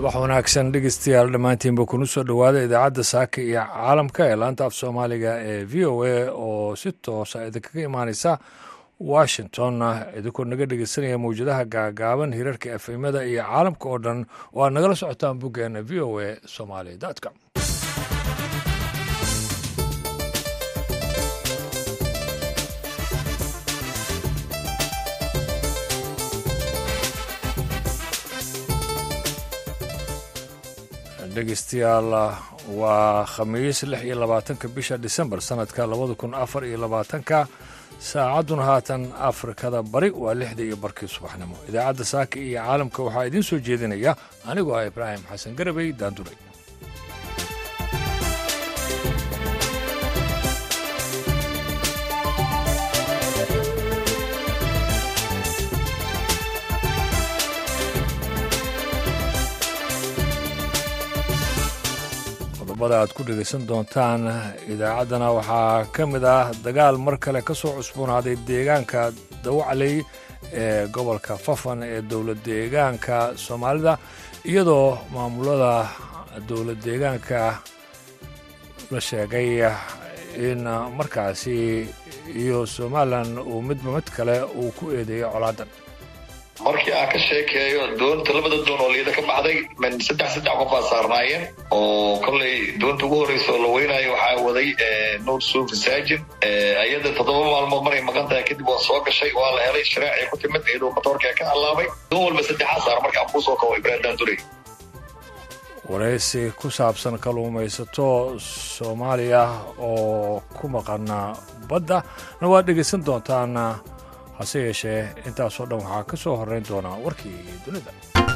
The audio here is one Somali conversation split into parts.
subax wanaagsan dhegeystayaal dhammaantiinba kuna soo dhowaada idaacadda saaka iyo caalamka ee laanta af soomaaliga ee v o a oo si toosa idinkaga imaaneysa washington idinkoo naga dhegeysanaya mawjadaha gaagaaban hirarka efemada iyo caalamka oo dhan oo aad nagala socotaan boggeena v o a somaly com dhegeystayaal waa khamiis lix iyo labaatanka bisha disembar sanadka labada kun afar iyo labaatanka saacadduna haatan afrikada bari waa lixdii iyo barkii subaxnimo idaacadda saaka iyo caalamka waxaa idiin soo jeedinaya anigoo ah ibraahim xasan garabey daanduray qodobada aad ku dhegaysan doontaan idaacaddana waxaa ka mid ah dagaal mar kale ka soo cusboonaaday deegaanka dawacley ee gobolka fafan ee dowlad deegaanka soomaalida iyadoo maamulada dowlad deegaanka la sheegay in markaasi iyo somalilan uu midba mid kale uu ku eedeeyo colaadan markii aan ka sheekeeyo doonta labada doon oo liida ka baxday min saddex saddex qof aa saarnaayeen oo kollay doonta ugu horreysa oo la weynaayo waxaa waday nuur suufi saajin ayada toddoba maalmood maray maqan tahay kadib waa soo gashay waa la helay sharaacii ku timid iyadoo matoorkaa ka hallaabay doon walba saddexaa saar marka aan kuu soo kabo ibraahim daandurey waraysi ku saabsan kalluumaysato soomaaliya oo ku maqana badda na waad dhegaysan doontaan hase yeeshee intaasoo dhan waxaa ka soo horrayn doonaa warkii dunida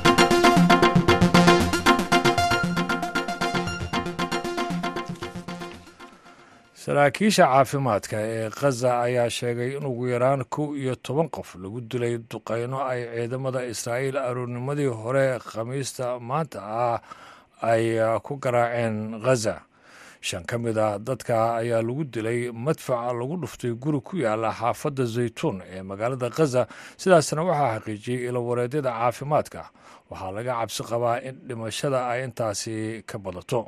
saraakiisha caafimaadka ee khaza ayaa sheegay in ugu yaraan kow iyo toban qof lagu dilay duqayno ay ciidamada israa'iil aroornimadii hore khamiista maanta ah ay ku garaaceen khaza shan ka mid ah dadka ayaa lagu dilay madfaca lagu dhuftay guri ku yaala xaafadda zaytuun ee magaalada khaza sidaasna waxaa xaqiijiyey ilawareedyada caafimaadka waxaa laga cabsi qabaa in dhimashada ay intaasi ka badato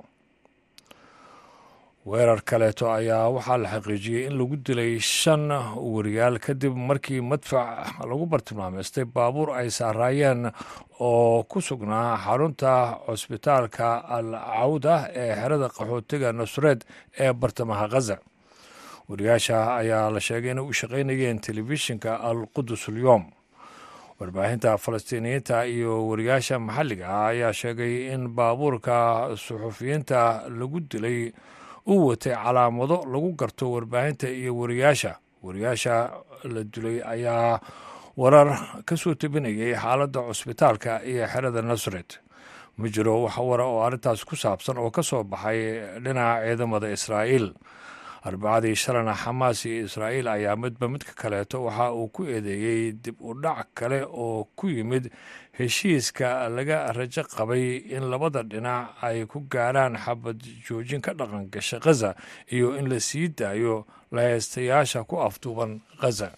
weerar kaleeto ayaa waxaa la xaqiijiyey in lagu dilay shan wariyaal kadib markii madfac lagu bartilmaameystay baabuur ay saaraayeen oo ku sugnaa xarunta cusbitaalka al cawda ee xerada qaxootiga nusreed ee bartamaha khaza wariyaasha ayaa la sheegay inay u shaqaynayeen telefishinka al qudus ulyoom warbaahinta falastiiniyiinta iyo wariyaasha maxalliga ah ayaa sheegay in baabuurka suxufiyiinta lagu dilay uu watay calaamado lagu garto warbaahinta iyo wariyaasha wariyaasha la dilay ayaa warar ka soo tebinayay xaaladda cusbitaalka iyo xerada nasred ma jiro wax wara oo arrintaas ku saabsan oo ka soo baxay dhinaca ciidamada israa'iil arbacadii shalana xamaas iyo israa'iil ayaa midba midka kaleeto waxa uu ku eedeeyey dib u dhac kale oo ku yimid heshiiska laga rajo qabay in labada dhinac ay ku gaarhaan xabad joojin ka dhaqan gasha khaza iyo in la sii daayo lahaystayaasha ku afduuban khaza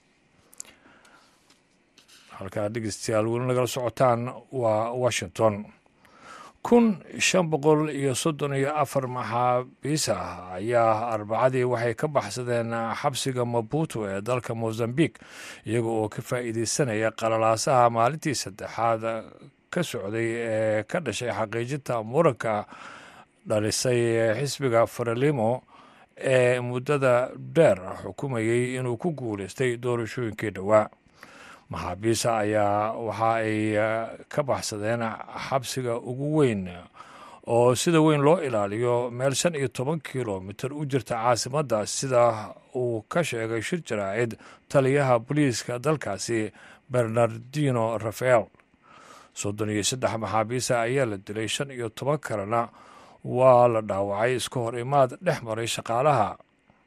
halkaa dhegeystayaal weli nagala socotaan waa washington kun shan boqol iyo soddon iyo afar maxaabiis ah ayaa arbacadii waxay ka baxsadeen xabsiga mabuto ee dalka mozambique iyaga oo ka faa'iideysanaya qalalaasaha maalintii saddexaad ka socday ee ka dhashay xaqiijinta muranka dhalisay xisbiga faralimo ee muddada dheer xukumayey inuu ku guulaystay doorashooyinkii dhowaa maxaabiisa ayaa waxa ay ka baxsadeen xabsiga ugu weyn oo sida weyn loo ilaaliyo meel shan iyo toban kilomitir u jirta caasimadda sida uu ka sheegay shir jaraacid taliyaha booliiska dalkaasi bernardino rafael soddon iyo saddex maxaabiisa ayaa la dilay shan iyo toban kalena waa la dhaawacay iska hor imaad dhex maray shaqaalaha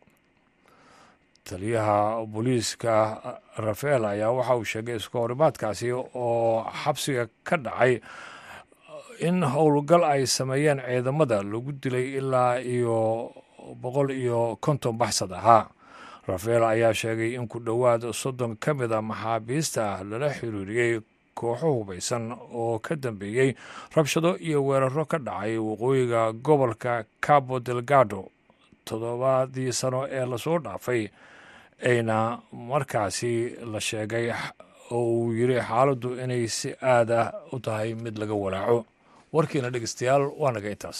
taliyaha booliiska rafael ayaa waxa uu sheegay iska horimaadkaasi oo xabsiga ka dhacay in howlgal ay sameeyeen ciidamada lagu dilay ilaa iyo boqol iyo konton baxsad ahaa rafael ayaa sheegay in ku dhowaad soddon ka mid a maxaabiista lala xiriiriyey kooxo hubaysan oo ka dambeeyey rabshado iyo weeraro ka dhacay waqooyiga gobolka cabo delgado toddobadii sano ee lasoo dhaafay ayna markaasi la sheegay oo uu yiri xaaladdu inay si aad ah u tahay mid laga walaaco warkiina dhegeystayaal waa naga intaas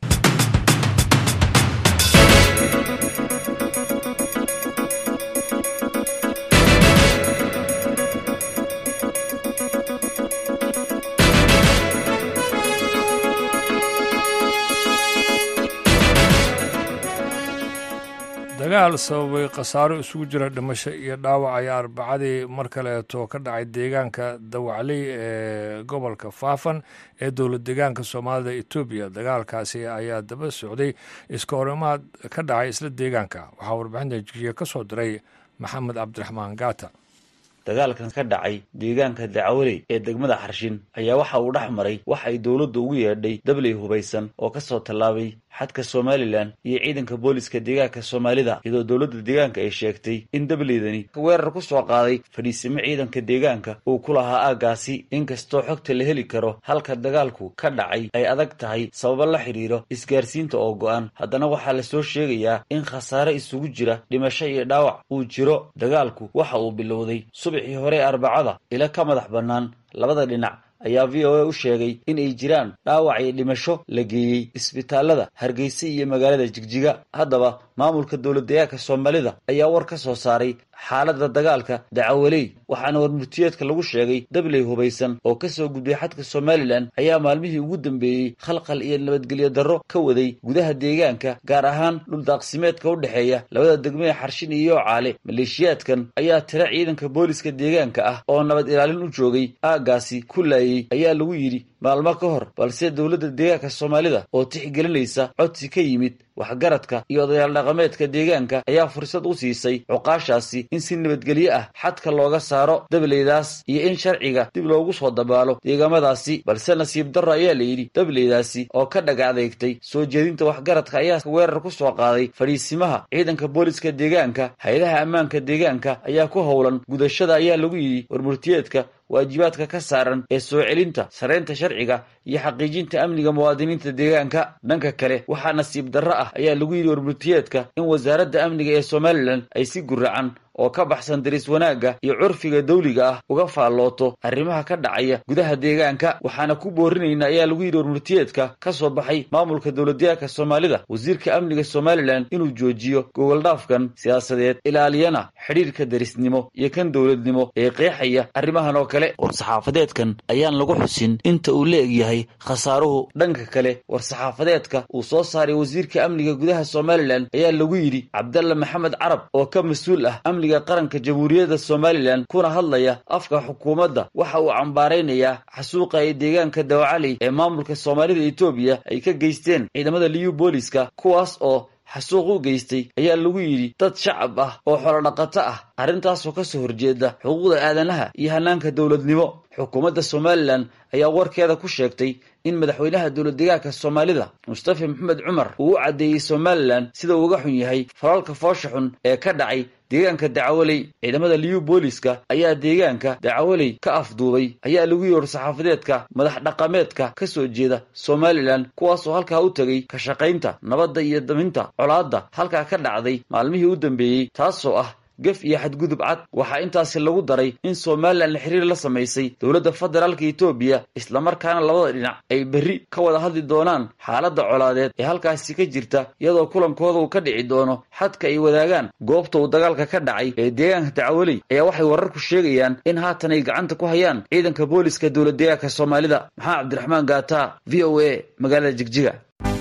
dagaal sababay khasaaro isugu jira dhimasho iyo dhaawac ayaa arbacadii mar kaleeto ka dhacay deegaanka dawacley ee gobolka faafan ee dowlad deegaanka soomaalida etoobiya dagaalkaasi ayaa daba socday iska horimaad ka dhacay isla deegaanka waxaa warbixinta jijiya ka soo diray maxamed cabdiraxmaan gaata dagaalkan ka dhacay deegaanka dacwaley ee degmada xarshin ayaa waxa uu dhex maray wax ay dowladda ugu yeedhay dabley hubaysan oo ka soo tallaabay xadka somalilan iyo ciidanka booliska deegaanka soomaalida iyadoo dowladda deegaanka ay sheegtay in dableydani weerar ku soo qaaday fadhiisimo ciidanka deegaanka uu ku lahaa aaggaasi inkastoo xogta la heli karo halka dagaalku ka dhacay ay adag tahay sababo la xidhiiro isgaarsiinta oo go'an haddana waxaa la soo sheegayaa in khasaare isugu jira dhimasho iyo dhaawac uu jiro dagaalku waxa uu bilowday subixii hore arbacada ila ka madax bannaan labada dhinac ayaa v o a u sheegay in ay jiraan dhaawac iyo dhimasho la geeyey isbitaalada hargeysa iyo magaalada jigjiga haddaba maamulka dowlad deegaanka soomaalida ayaa war ka soo saaray xaaladda dagaalka dacawaley waxaana warmurtiyeedka lagu sheegay dabley hubaysan oo ka soo gudbay xadka somalilan ayaa maalmihii ugu dambeeyey khalkhal iyo nabadgelyo darro ka waday gudaha deegaanka gaar ahaan dhuldaaqsimeedka u dhexeeya labada degmee xarshin iyo caale maleeshiyaadkan ayaa tira ciidanka booliska deegaanka ah oo nabad ilaalin u joogay aaggaasi ku laayay ayaa lagu yidhi maalmo ka hor balse dowladda deegaanka soomaalida oo tixgelinaysa codsi ka yimid waxgaradka iyo odayaal dhaqameedka deegaanka ayaa fursad u siisay cuqaashaasi in si nabadgelyo ah xadka looga saaro dableydaas iyo in sharciga dib loogu soo dabaalo deegaamadaasi balse nasiib darro ayaa la yidhi dableydaasi oo ka dhaga adeegtay soo jeedinta waxgaradka ayaa weerar ku soo qaaday fadhiisimaha ciidanka booliska deegaanka hay-adaha ammaanka deegaanka ayaa ku howlan gudashada ayaa lagu yidhi warmurtiyeedka waajibaadka ka saaran ee soo celinta sareynta sharciga iyo xaqiijinta amniga muwaadiniinta deegaanka dhanka kale waxaa nasiib darro ah ayaa lagu yidhi warmurtiyeedka in wasaaradda amniga ee somalilan ay si guracan oo ka baxsan daris wanaagga iyo curfiga dawliga ah uga faallooto arrimaha ka dhacaya gudaha deegaanka waxaana ku boorinayna ayaa lagu yidhi warmurtiyeedka ka soo baxay maamulka dowladdeegaanka soomaalida wasiirka amniga somalilan inuu joojiyo gogoldhaafkan siyaasadeed ilaaliyana xidhiirka darisnimo iyo kan dowladnimo ee qeexaya arrimahan oo kale war-saxaafadeedkan ayaan lagu xusin inta uu la egyahay khasaaruhu dhanka kale war-saxaafadeedka uu soo saaray wasiirka amniga gudaha somalilan ayaa lagu yidhi cabdalla maxamed carab oo ka mas-uul ah amniga qaranka jamhuuriyadda somalilan kuna hadlaya afka xukuumadda waxa uu cambaaraynayaa xasuuqa ee deegaanka dawacaley ee maamulka soomaalida etoobiya ay ka geysteen ciidamada liyu booliska kuwaas oo xasuuq u geystay ayaa lagu yidhi dad shacab ah oo xolodhaqato ah arrintaasoo ka soo horjeeda xuquuqda aadanaha iyo hannaanka dowladnimo xukuumadda somalilan ayaa warkeeda ku sheegtay in madaxweynaha dowlad deegaanka soomaalida mustafa maxamed cumar uu u caddeeyey somalilan sida uu uga xun yahay falalka foosha xun ee ka dhacay deegaanka dacawaley ciidamada liyu booliska ayaa deegaanka dacawaley ka afduubay ayaa lagu yiri war-saxaafadeedka madax dhaqameedka ka soo jeeda somalilan kuwaas oo halkaa u tegay ka shaqaynta nabadda iyo daminta colaadda halkaa ka dhacday maalmihii u dambeeyey taasoo ah gef iyo xadgudub cad waxaa intaasi lagu daray in somalilan xiriir la samaysay dowladda federaalka etoobiya islamarkaana labada dhinac ay berri ka wada hadli doonaan xaaladda colaadeed ee halkaasi ka jirta iyadoo kulankooda uu ka dhici doono xadka ay wadaagaan goobta uu dagaalka ka dhacay ee deegaanka dacwaley ayaa waxay wararku sheegayaan in haatan ay gacanta ku hayaan ciidanka booliska dowlad deegaanka soomaalida maxamed cabdiraxmaan gaata v o a magaalada jigjiga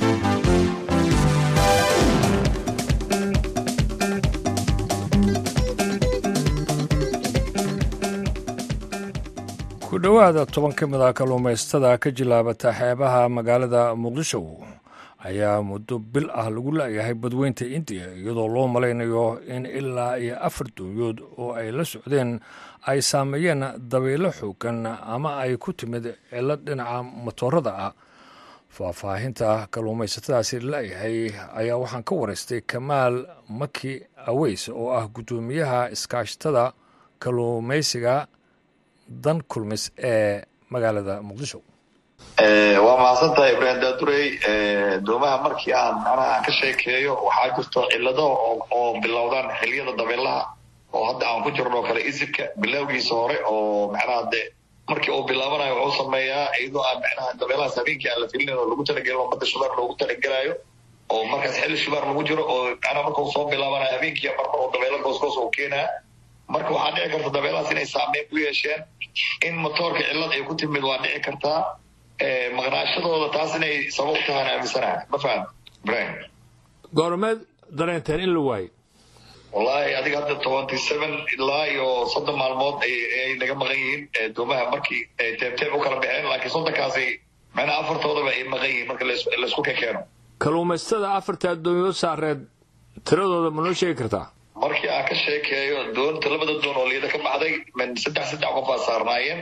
ku dhowaada toban ka mid ah kalluumaystada ka jilaabata xeebaha magaalada muqdisho ayaa muddo bil ah lagu la'yahay badweynta indiya iyadoo loo malaynayo in ilaa iyo afar dowyood oo ay la socdeen ay saameeyeen dabaylo xoogan ama ay ku timid cilo dhinaca matoorada ah faahfaahinta kalluumaysatadaasi la'yahay ayaa waxaan ka waraystay kamaal maki aweys oo ah guddoomiyaha iskaashatada kalluumaysiga dan kulmis ee magaalada muqdisho waa mahadsan tahay ibraahim daadurey doomaha markii aan macnaha aan ka sheekeeyo waxaa jirto cilado oo bilowdaan xiliyada dabeelaha oo hadda aan ku jirno oo kale isirka bilowgiisa hore oo macnaha de markii uu bilaabanayo wuxuu sameeyaa iyadoo aan macnaha dabeelahaas habeenkii aan la filinayn oo lagu talagelin oo badda shubaar loogu talagelaayo oo markaas xilli shubaar lagu jiro oo macnaha marka uu soo bilaabanayo habeenkii marmar oo dabeelo goosgoos uu keenaa marka waxaa dhici karta dabeelahaas inay saameyn ku yeesheen in motoorka cillad ay ku timid waa dhici kartaa maqnaashadooda taas inay sabab u tahaan aaminsanaha ma faham ibrahim goormeed dareenteen in la waayo wallahi adiga hadda twenty seven ilaa iyo soddon maalmood ay naga maqan yihiin doomaha markii ay teebteeb u kala baxeen laakiin soddonkaasi macnaha afartoodaba ay maqan yihiin marka laysku ka keeno kalluumaystada afarta addoomiyood saareed tiradooda ma noo sheegi kartaa markii aan ka sheekeeyo doonta labada doon oo liida ka baxday min saddex saddex qof aa saarnaayeen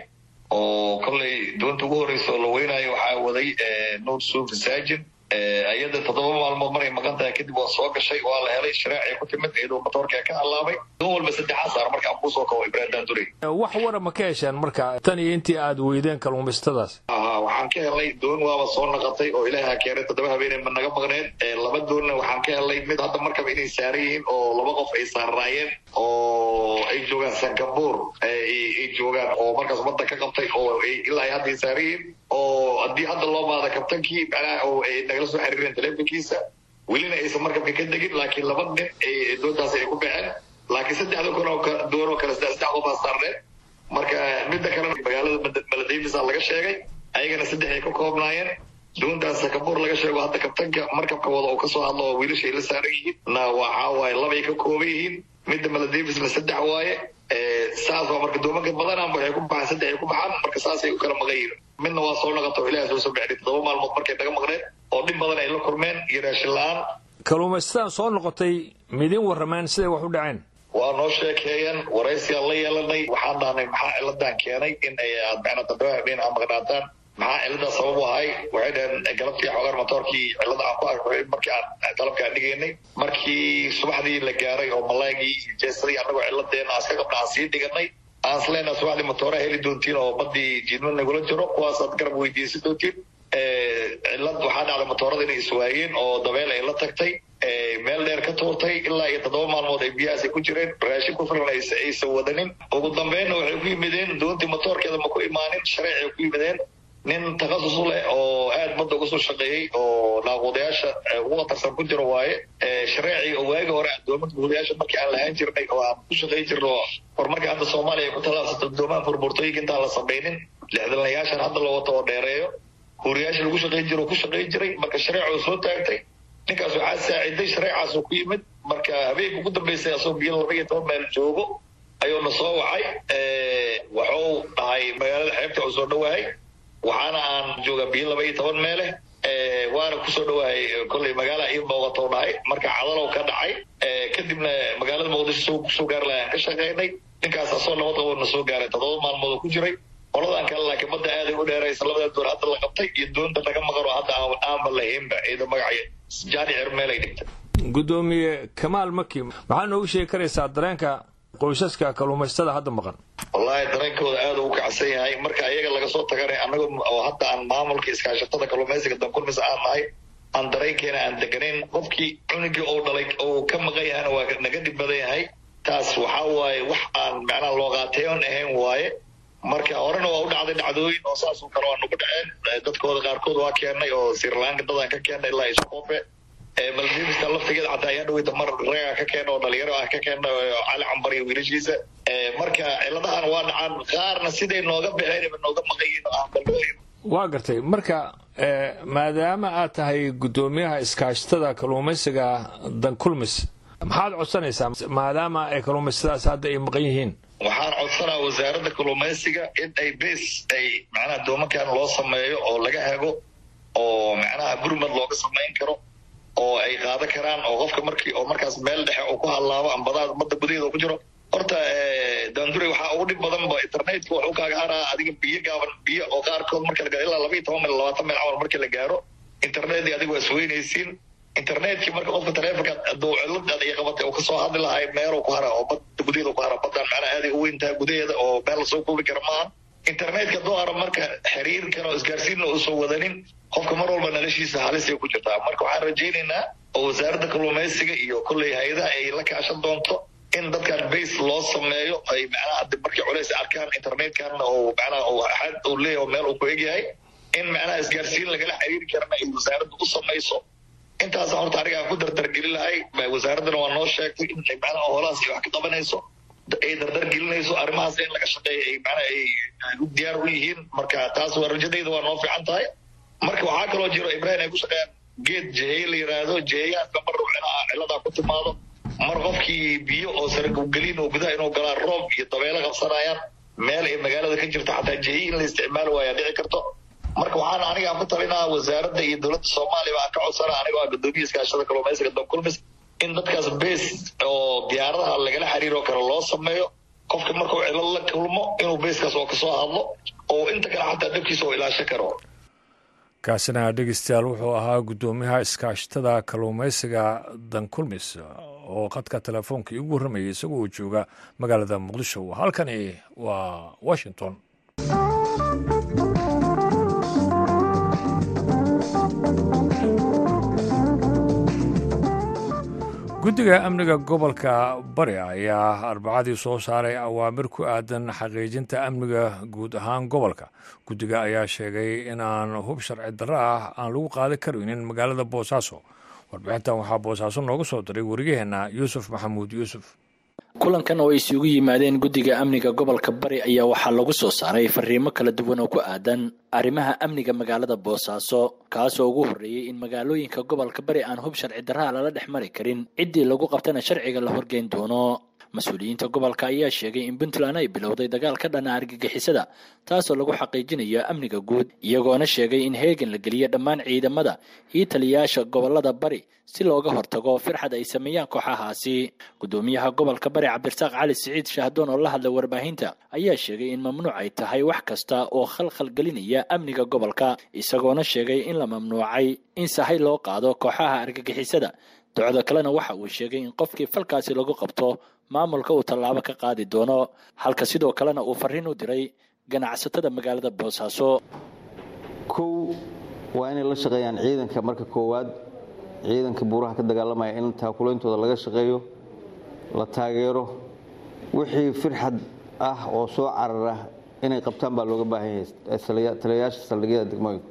oo kollay doonta ugu horreysa oo la weynaayo waxaa waday nuur suufi saajin iyada toddoba maalmood maray maqan tahay kadib waa soo gashay waa la helay shareecay ku timid iyadoo motoorkaa ka hallaabay doon walba saddexaa saar marka aan kusoo kawo ibraahim daandurey wax wara ma ka hesheen marka tan iyo intii aad weydeen kalluumaystadaas aha waxaan ka helay doon waaba soo naqatay oo ilaaha keenay toddoba habeenay ma naga maqneen laba doonna waxaan ka helay mid hadda markaba inay saaran yihiin oo laba qof ay saarnaayeen oo ay joogaan sangabuur ay joogaan oo markaas badda ka qabtay oo ilaa ay hadda saaran yihiin oo haddii hadda loo baada kabtankii macnaha oo ay nagala soo xiriireen telefonkiisa welina aysan markabka ka degin laakiin laba nin doontaas ay ku baxeen laakiin saddexda kun oo doon oo kale saddex saddex qofaa saarneen marka midda kalena magaalada maladayfisa laga sheegay ayagana saddex ay ka koobnaayeen doontaas sakabuur laga sheego hadda kabtanka markabka wada oo kasoo hadlo oo wiilasha ay la saaran yihiin na waxaa waaye labay ka kooban yihiin midda maladayfisna saddex waaye saas waa marka doomanka badanaan waxay ku baxaan saddex ay ku baxaan marka saasay u kala maqan yihiin midna waa soo naqata oo ilaha soo soo bixday toddoba maalmood markay naga maqneen oo dhib badan ay la kulmeen iyo raashin la-aan kalluumaysataan soo noqotay midin warrameen siday wax u dhaceen waa noo sheekeeyeen waraysiaan la yeelanay waxaan dhahnay maxaa ciladan keenay in ay aad macnaa toddoba habeen aa maqnaataan maxaa ciladaa sabab u ahay waxay dhaheen galabtii xogaan motoorkii cilada aan ku arkoy markii aan qalabkaan dhigaynay markii subaxdii la gaaray oo malaygii iyo jeesadii annagoo ciladeena aan iska qabna aan sii dhiganay aan isleena subaxdii motooraa heli doontiin oo badii jiidma nagula jiro kuwaasaad garab weydiisan doontiin cilad waxaa dhacday motoorada inay iswaayeen oo dabeel ay la tagtay meel dheer ka tuurtay ilaa iyo toddoba maalmood ay biyahaas ay ku jireen raashin ku filan aysan wadanin ugu dambeynna waxay ku yimideen doontii motoorkeeda ma ku imaanin shareecay ku yimideen nin takhasus u leh oo aad badda uga soo shaqeeyey oo naaquudayaasha ugu khatarsan ku jiro waaye shareecii oo waagi hore doomanka guudayaasha markii aan lahaan jirnay oo aan ku shaqayn jirno horumarka hadda soomaaliya ay ku tallaabsato doomaha burburtooyinka intaan la samaynin lixdanlayaashan hadda la wato oo dheereeyo huuriyaasha lagu shaqayn jiro ku shaqayn jiray marka shareecoo soo taagtay ninkaas waxaa saaciday shareecaasoo ku yimid marka habeenka ugu dambeysay asoo biyo laba iyo toban meel joogo ayuuna soo wacay waxuu dhahay magaalada xeebta uu soo dhawaahay waxaana aan joogaa biyo laba iyo toban meeleh waana kusoo dhawahay kolley magaala ii muuqato dhahay marka cadalow ka dhacay kadibna magaalada muqdisho kusoo gaari lahay aan ka shaqaynay ninkaas asoo nabad qabo na soo gaaray toddoba maalmood oo ku jiray qoladan kale laakiin badda aaday u dheeraysa labada doon hadda la qabtay iyo doonta naga maqano hadda aanba lahaynba iyada magaca jaani cirmeel ay dhigtay guddoomiye kamaal maki maxaa noogu sheegi karaysaa dareenka qoysaska kalluumaystada hadda maqan wallahi dareenkooda aada u kacsan yahay marka ayaga laga soo tagana annaga oo hadda aan maamulka iskaashatada kalluumaysiga dankulmis aan nahay aan dareenkeena aan deganayn qofkii cunugii ou dhalay oo ka maqan yahana waa naga dhib badan yahay taas waxaa waaye wax aan macnaha loo qaateyon ahayn waaye marka horena waa u dhacday dhacdooyin oo saasoo kale waa nagu dhaceen dadkooda qaarkood waa keenay oo sirlanka dadaan ka keenay ilaa isqoofe maldiivista laftigeeda xataa ayaa dhaweyta mar ragaa ka keena oo dhalinyaro ah ka keena cali cambar iyo wiilashiisa marka ciladahan waa dhacaan qaarna siday nooga baxeen nooga maqayin oo aan balooyin waa gartay marka maadaama aad tahay guddoomiyaha iskaashatada kalluumaysiga dankulmis maxaad codsanaysaa maadaama ay kalluumaysadaas hadda ay maqan yihiin waxaan codsanaa wasaaradda kalluumaysiga in ay bes ay macnaha doomankan loo sameeyo oo laga hago oo macnaha gurmad looga samayn karo oo ay qaada karaan oo qofka markii oo markaas meel dhexe uu ku hallaabo ambadaad ummadda gudaheeda ku jiro horta daandure waxaa ugu dhib badan ba internetka wuxuu kaaga haraa adiga biyo gaaban biyo oo qaarkood marka la gaaro ilaa laba iyo toban mil labaatan mil camal markii la gaaro internetkii adiga waa isweynaysiin internetkii marka qofka taleefonka aduu cilad iyo qabatay uu kasoo hadli lahay meeluu ku hara oo badda gudaheeda ku hara baddaan macnaha aaday u weyntaha gudaheeda oo meel lasoo koobi kara maaha internetka hadduu haro marka xiriirkan oo isgaarsiinna uusan wadanin qofka mar walba noloshiisa halisay ku jirtaa marka waxaan rajaynaynaa oo wasaaradda kalluumaysiga iyo kolley hay-adaha ay la kaashan doonto in dadkan base loo sameeyo ay macnaha markay culays arkaan internetkan oo macnaha xad uu leeyahay oo meel uu ku egyahay in macnaha isgaarsiin lagala xiriiri karana ay wasaaradda u samayso intaasa horta aniga aan ku dardargelin lahay wasaaraddana waa noo sheegtay in macnaha holahaas ay wax ka qabanayso ay dardargelinayso arrimahaas in laga shaqeeya ay macnaha ay u diyaar u yihiin marka taas waa rajadayda waa noo fiican tahay marka waxaa kaloo jiro ibrahim ay ku shaqeeyaan geed jehey la yidhaahdo jeheyaanka mar ruuxinaha ciladaa ku timaado mar qofkii biyo oo saraggelin oo gudaha inuu galaa roob iyo dabeelo qabsanayaan meel ay magaalada ka jirto xataa jehiy in la isticmaali waayaa dhici karto marka waxaan aniga ku talinaa wasaaradda iyo dowladda soomaaliya baan ka codsana anigoo ah gudoomiya iskaashada kalluumaysiga donkulmis in dadkaas base oo diyaaradaha lagala xiriiro karo loo sameeyo qofka markuu cilad la kulmo inuu beeskaas oo kasoo hadlo oo inta kale xataa dabkiisa oo ilaasho karo kaasina dhegeystayaal wuxuu ahaa guddoomiyaha iskaashatada kalluumaysiga dankulmis oo khadka telefoonka iigu warramayay isagoo uu jooga magaalada muqdisho halkani waa washington guddiga amniga gobolka bari ayaa arbacadii soo saaray awaamir ku aadan xaqiijinta amniga guud ahaan gobolka guddiga ayaa sheegay inaan hub sharci darro ah aan lagu qaadi karaynin magaalada boosaaso warbixintan waxaa boosaaso nooga soo diray wariyaheenna yuusuf maxamuud yuusuf kulankan oo ay isugu yimaadeen guddiga amniga gobolka bari ayaa waxaa lagu soo saaray fariimo kala duwan oo ku aadan arrimaha amniga magaalada boosaaso kaasoo ugu horreeyey in magaalooyinka gobolka bari aan hub sharci darraha lala dhex mari karin ciddii lagu qabtana sharciga la horgeyn doono mas-uuliyiinta gobolka ayaa sheegay in puntland ay bilowday dagaal ka dhana argagixisada taasoo lagu xaqiijinayo amniga guud iyagoona sheegay in heegan la geliyo dhammaan ciidamada iyo taliyayaasha gobolada bari si looga hortago firxad ay sameeyaan kooxahaasi guddoomiyaha gobolka bari cabdirasaaq cali siciid shahdoon oo la hadlay warbaahinta ayaa sheegay in mamnuuc ay tahay wax kasta oo khalkhal gelinaya amniga gobolka isagoona sheegay in la mamnuucay in sahay loo qaado kooxaha argagixisada docdo kalena waxa uu sheegay in qofkii falkaasi lagu qabto maamulka uu tallaabo ka qaadi doono halka sidoo kalena uu fariin u diray ganacsatada magaalada boosaaso kow waa inay la shaqeeyaan ciidanka marka koowaad ciidanka buuraha ka dagaalamaya in taakulaintooda laga shaqeeyo la taageero wixii firxad ah oo soo carara inay qabtaan baa looga baahan yahay taliyayaasha saldhigyada degmooyinka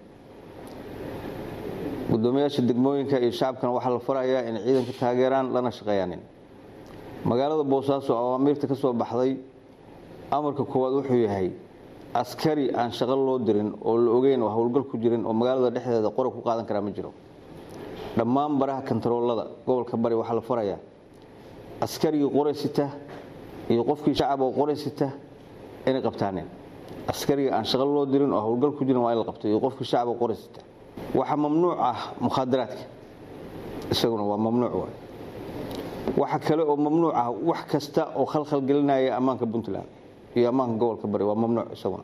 gudoomiyaasha degmooyinka iyo shacabkana waxaa la farayaa inay ciidanka taageeraan lana shaqeeyaanin magaalada boosaaso awaamiirta ka soo baxday amarka koowaad wuxuu yahay askari aan shaqo loo dirin oo la ogeyn oo howlgal ku jirin oo magaalada dhexdeeda qora ku qaadan karaa ma jiro dhammaan baraha kontaroolada gobolka bari waxaa la farayaa askarigii qoraysita iyo qofkii shacab oo qoraysita inay qabtaaneen askariga aan shaqo loo dirin oo howlgal ku jirin waa in la qabto iyo qofkii shacab oo qoraysita waxaa mamnuuc ah mukhaadaraadka isaguna waa mamnuuc waay waxa kale oo mamnuuc ah wax kasta oo khalkhal gelinaya ammaanka puntland iyo ammaanka gobolka bari waa mamnuuc isaguna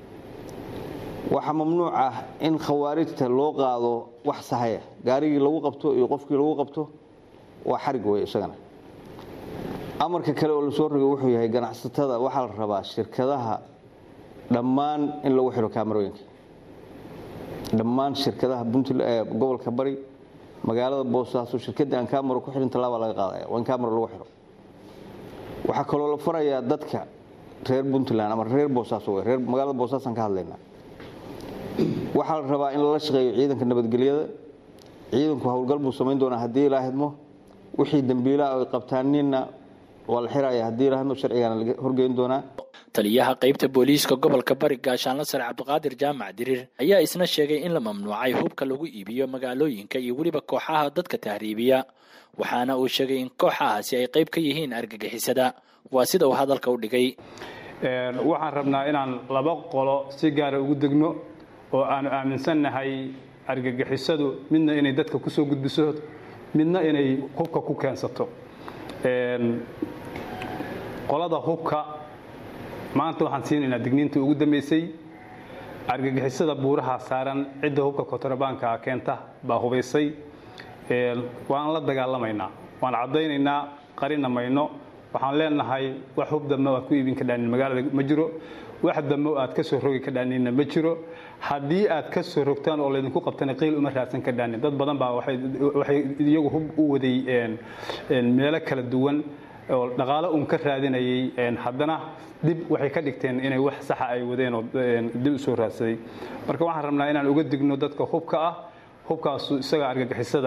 waxaa mamnuuc ah in khawaarijta loo qaado wax sahaya gaarigii lagu qabto iyo qofkii lagu qabto waa xarig wey isagana amarka kale oo lasoo rogay wuxuu yahay ganacsatada waxaa la rabaa shirkadaha dhammaan in lagu xidho kaamarooyinka dhammaan shirkadaha gobolka bari magaalada boosaaso shirkadii aan kamaro ku xihin tallaaba laga qaadaya waa in kamaro lagu xidho waxaa kaloo la farayaa dadka reer puntland ama reer boosaaso w reer magaalada boosaasaan ka hadlaynaa waxaa la rabaa in lala shaqeeyo ciidanka nabadgelyada ciidanku howlgal buu samayn doonaa haddii ilaa hidmo wixii dembiilaha ay qabtaanina waa la xiraya haddii ilaa hidmo sharcigaana laga horgeyn doonaa taliyaha qaybta booliiska gobolka bari gaashaanla sare cabdiqaadir jaamac diriir ayaa isna sheegay in la mamnuucay hubka lagu iibiyo magaalooyinka iyo weliba kooxaha dadka tahriibiya waxaana uu sheegay in kooxahaasi ay qayb ka yihiin argagixisada waa sida uu hadalka u dhigay waxaan rabnaa inaan laba qolo si gaara ugu degno oo aanu aaminsannahay argagixisadu midna inay dadka kusoo gudbiso midna inay hubka ku keensato qolada hubka maanta waxaan siinaynaa digniintii ugu dambaysay argagixisada buuraha saaran cidda hubka kontrabaanka keenta baa hubaysay waan la dagaalamaynaa waan caddaynaynaa qarina mayno waxaan leenahay wax hub dambe aad ku iibin ka dhaanin magaalada ma jiro wax dambe aad ka soo rogi ka dhaaninna ma jiro haddii aad ka soo rogtaan oo laydinku qabtana qiil uma raadsan ka dhaanin dad badan baa waxay iyagu hub u waday meelo kala duwan oo dhaqaalo un ka raadinayay haddana dib waxay ka dhigteen inay wax saxa ay wadeen oo dib u soo raadsaday marka waxaan rabnaa inaan uga digno dadka hubka ah hubkaasu isaga argagixisada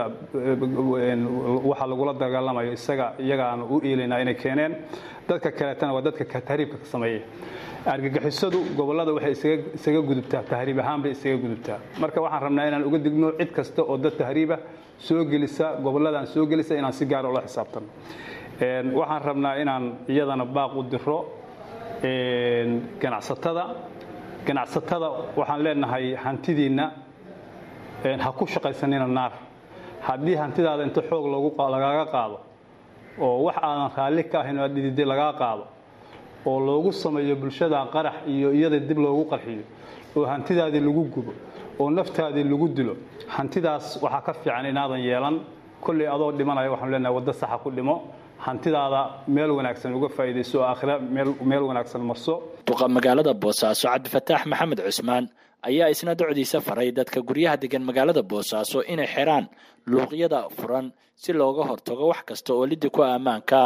waxa lagula dagaalamayo isaga iyagaanu u iilaynaa inay keeneen dadka kaleetana waa dadka tahriibka ka sameeya argagixisadu gobollada waxay isaga gudubtaa tahriib ahaan bay isaga gudubtaa marka waxaan rabnaa inaan uga digno cid kasta oo dad tahriiba soo gelisa gobolladan soo gelisa inaan si gaara ula xisaabtano waxaan rabnaa inaan iyadana baaq u diro ganacsatada ganacsatada waxaan leenahay hantidiinna ha ku shaqaysanina naar haddii hantidaada inta xoog lagaaga qaado oo wax aadan raalli ka ahayn oo aad dhididay lagaa qaado oo loogu sameeyo bulshada qarax iyo iyada dib loogu qarxiyo oo hantidaadii lagu gubo oo naftaadii lagu dilo hantidaas waxaa ka fiican inaadan yeelan kolley adoo dhimanaya waxaanu leenahay waddo saxa ku dhimo hantidaada meel wanaagsan uga faa'iidayso oo aakhira meel wanaagsan marso duqa magaalada boosaaso cabdifataax maxamed cusmaan ayaa isna docdiisa faray dadka guryaha degan magaalada boosaaso inay xiraan luuqyada furan si looga hortago wax kasta oo liddi ku ammaanka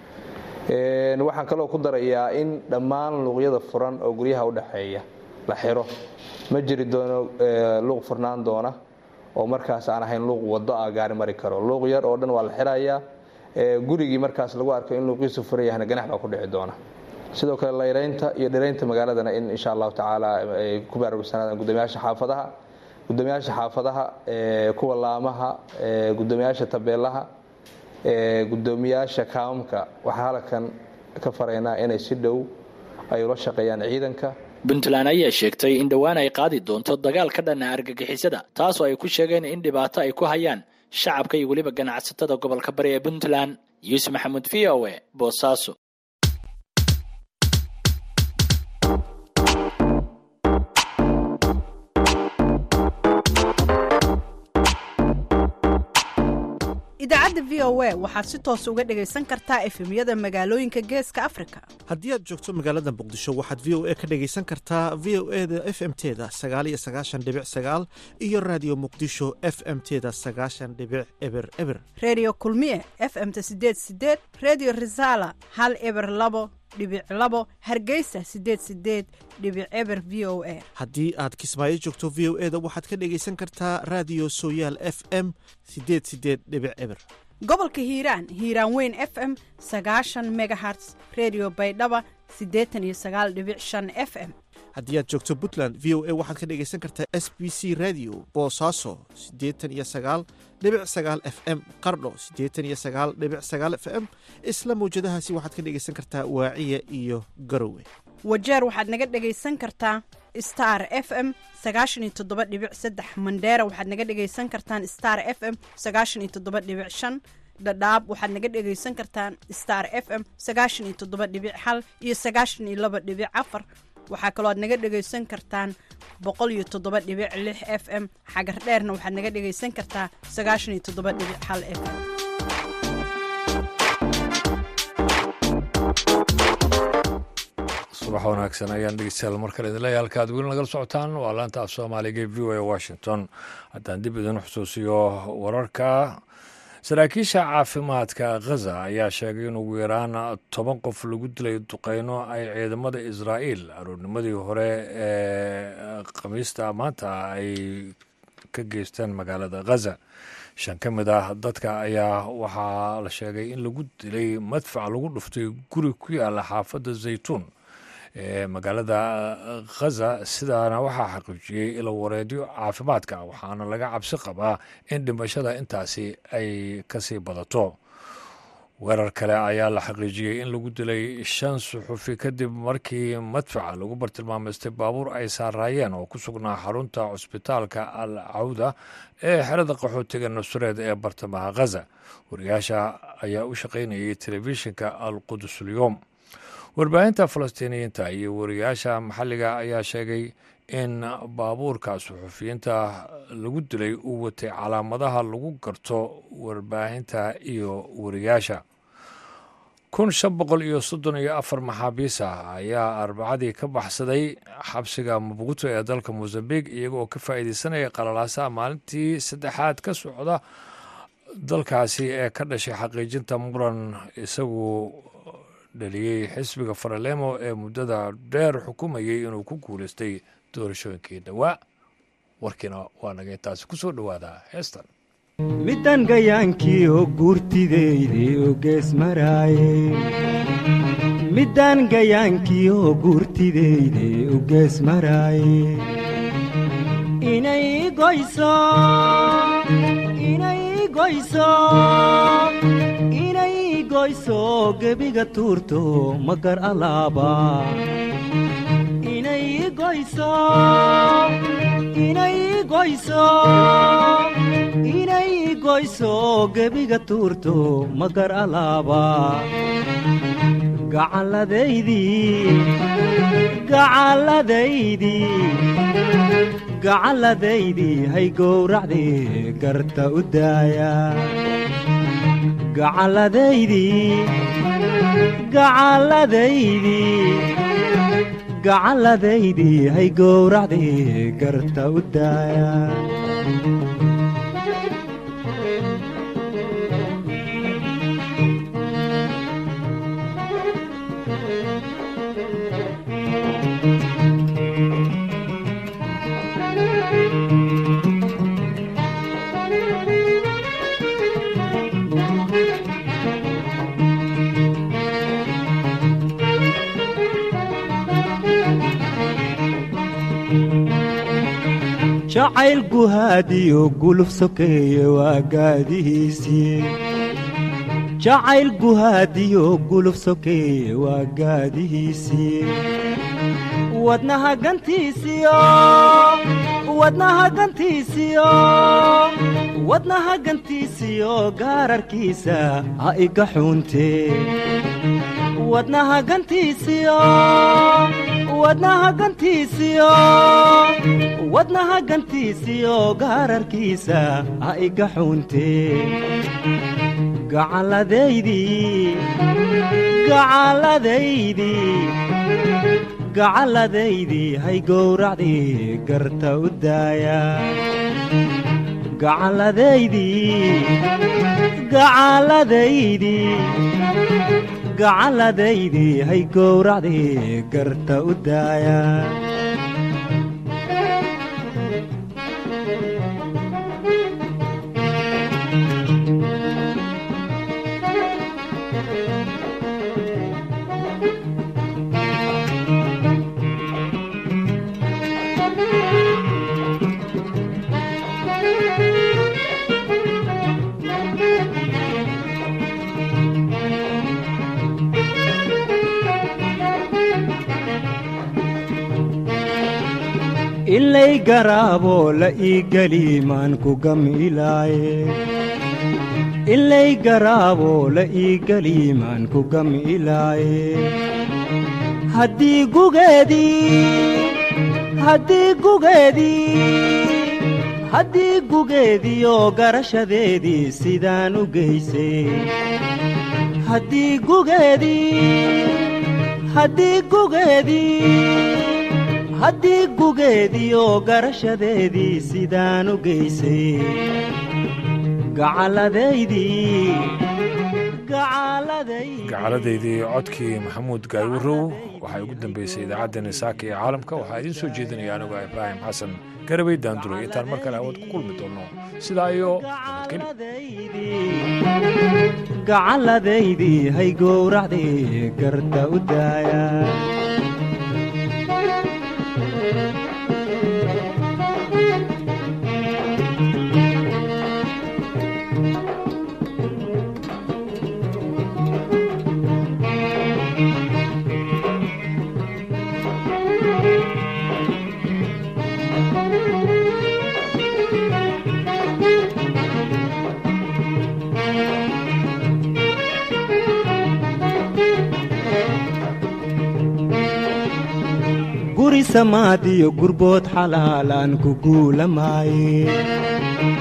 waxaan kaloo ku darayaa in dhammaan luuqyada furan oo guryaha udhexeeya la xiro ma jiri doono luuq furnaan doona oo markaas aan ahayn luuq wado ah gaari mari karo luuq yar oo dhan waa la xirayaa gurigii markaas lagu arko in luuqiisu furan yahna ganax baa ku dhici doona sidoo kale layraynta iyo dhiraynta magaaladana in insha allahu tacaala ay ku baraarugsanaadan gudoomiyaasha xaafadaha gudoomiyaasha xaafadaha kuwa laamaha gudoomiyaasha tabeelaha gudoomiyaasha kaamamka waxaa halkan ka faraynaa inay si dhow ay ula shaqeeyaan ciidanka puntland ayaa sheegtay in dhowaan ay qaadi doonto dagaal ka dhana argagixisada taasoo ay ku sheegeen in dhibaato ay ku hayaan shacabka iyo weliba ganacsatada gobolka bari ee puntland yuusuf maxamuud v o e boosaaso idaacadda v o a waxaad si toos uga dhegaysan kartaa efemyada magaalooyinka geeska afrika haddii aad joogto magaalada muqdisho waxaad v o a ka dhegaysan kartaa v o e da f m teda sagaaliyo sagaashan dhibic sagaal iyo raadiyo muqdisho f m teda sagaashan dhibic eber eber reediyo kulmiye f m ta sideed sideed reediyo risala hal eber labo dhibic labo hargeysa sideed sideed dhibic eber v o a haddii aad kismaayo joogto v o e da waxaad ka dhegaysan kartaa raadiyo sooyaal f m sideed sideed dhibic eber gobolka hiiraan hiiraan weyn f m sagaashan megaherts redio baydhaba siddeetan iyo sagaal dhibic shan f m haddii aad joogto puntland v o a waxaad ka dhegaysan kartaa s b c radio boosaaso siddeetan iyo sagaal dhibic sagaal f m qardho siddeetan iyo sagaal dhibic sagaal f m isla mawjadahaasi waxaad ka dhegaysan kartaa waaciya iyo garowe wajeer waxaad naga dhegaysan kartaa star f m sagaashan iyo toddoba dhibic saddex mandheera waxaad naga dhegaysan kartaan star f m sagaashan iyo toddoba dhibic shan dhadhaab waxaad naga dhegaysan kartaan star f m sagaashan iyo toddoba dhibic hal iyo sagaashan iyo laba dhibic afar waxaa kaloo aad naga dhegaysan kartaan boqol iyo toddoba dhibic lix f m xagar dheerna waxaad naga dhegaysan kartaa sagaashan iyo toddoba dhibic hal f m subax wanaagsan ayaan dhegeystayaal mar kale idin leeyahay halka aad weli nagala socotaan waa laanta af soomaaliga ee v o a washington haddaan dib idin xusuusiyo wararka saraakiisha caafimaadka khaza ayaa sheegay in ugu yaraan toban qof lagu dilay duqeyno ay ciidamada israa'iil aroornimadii hore ee khamiista maanta ay ka geysteen magaalada khaza shan ka mid ah dadka ayaa waxaa la sheegay in lagu dilay madfac lagu dhuftay guri ku yaala xaafadda zaytuun ee magaalada khaza sidaana waxaa xaqiijiyey ilo wareedyo caafimaadka waxaana laga cabsi qabaa in dhimashada intaasi ay kasii badato weerar kale ayaa la xaqiijiyey in lagu dilay shan suxufi kadib markii madfaca lagu bartilmaamaystay baabuur ay saaraayeen oo ku sugnaa xarunta cusbitaalka al cawda ee xerada qaxootiga nusreed ee bartamaha khaza wariyaasha ayaa u shaqaynayay telefishinka al qudusulyoom warbaahinta falastiiniyiinta iyo wariyaasha maxalliga ayaa sheegay in baabuurka suxufiyiinta lagu dilay uu watay calaamadaha lagu garto warbaahinta iyo wariyaasha kun shan boqol iyo soddon iyo afar maxaabiis ah ayaa arbacadii ka baxsaday xabsiga mabuuto ee dalka mosambik iyagooo ka faa'iideysanaya qalalaasaha maalintii saddexaad ka socda dalkaasi ee ka dhashay xaqiijinta muran isagu dhaliyey xisbiga faralemo ee muddada dheer xukumayay inuu ku guulaystay doorashooyinkii dhowaa warkiina waa naga intaasi ku soo dhowaadaa heestan middan gayaankii oo guurtideyde oo gees maraaye middan gayaankii oo guurtideyde oo gees maraaye inay goyso inay goyso inay goyso gebiga tuurto magar alaaba inay goyso inay goyso inay goyso gebiga tuurto magar alaaba gacalladaydii gacalladaydii gacalladaydii hay gowracdii garta u daaya gacalladaydii gacalladaydii gacalladaydii hay gowracdii garta u daaya jacayl guhaadiyo guluf sokeeye waa gaadihiisii jacayl guhaadiyo guluf sokeeye waa gaadihiisii wadnaha gantiisiyo wadnaha gantiisiyo wadnaha gantiisiyo gaararkiisa ha iga xuuntee wadnaha gantiisiyo wadnaha gantiisiyo wadnaha gantiisiyo gaararkiisa ha iga xuuntee gacalladaydii gacalladaydii gacalladaydii hay gowracdii garta u daaya gacalladaydii gacalladaydii gacalladaydii hay gowracdii garta u daaya ilay garaabo la ii geli maan ku gamilaaye ilay garaabo la ii geli maan ku gamilaaye haddii gugeedii haddii gugeedii haddii gugeediyo garashadeedii sidaan u geysay haddii gugeedii haddii gugeedii haddii gugeediyo garashadeedii sidaan u geysay gacalladaydii gacaladaydii codkii maxamuud gaaywarow waxaa ugu dambeysay idaacaddeenna saaka ee caalamka waxaa idiin soo jeedinaya anigoo ibraahim xasan garabay daanduray intaan mar kale awood ku kulmi doonno sidaa iyo gacalladaydii hay gowracdii garta u daaya guri samaadiyo gurbood xalaalaan ku guulamaaye